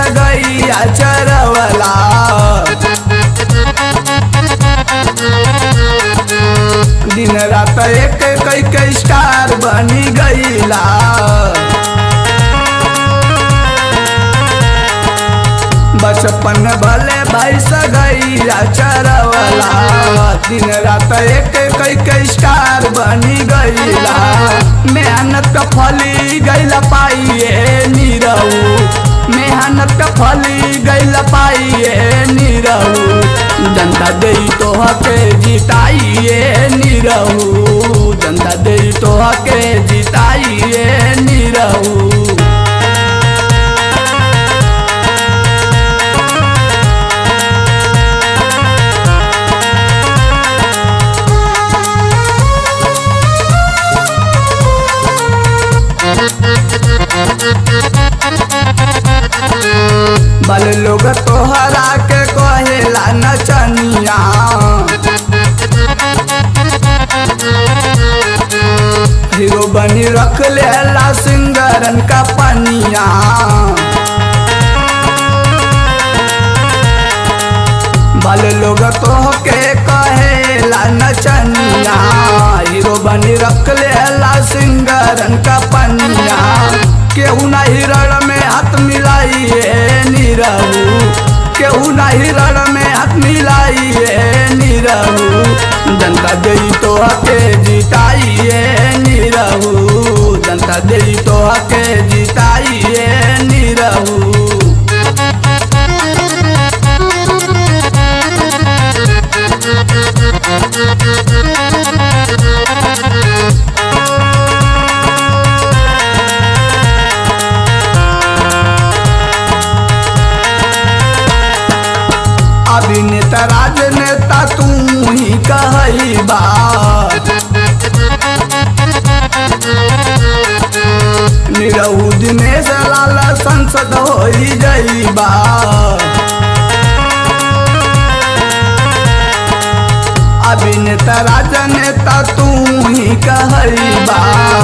गैया चरवला दिन रात एक कई के स्टार बनी गईला बचपन भले भाई सगैया चरवला दिन रात एक कई के स्टार बनी गईला मेहनत का फली गईला पाइए नीरऊ मेहनत का फली गईला पाइए नीरऊ जनता दे तो हके जिताइए नीरऊ जनता दे तो हके जिताइए नीरऊ बल लोग तोहरा के कहेला नचनिया हीरो बनी रख लेला सिंगरन का पनिया बल लोग तोहके कहेला नचनिया हीरो बनी रख लेला सिंगरन का पनिया केहू ना हिरण में हाथ मिलाइए नीरऊ केहू ना हिरण में हाथ मिलाइए नीरऊ जनता दे तो हके जिताइए नीरऊ जनता दे तो हके जिताइए नीरऊ अभिनेता राजनेता तू ही कहई बा निरहू दिनेश लाल संसद हो जाइबा अभिनेता राजनेता तू ही कहई बा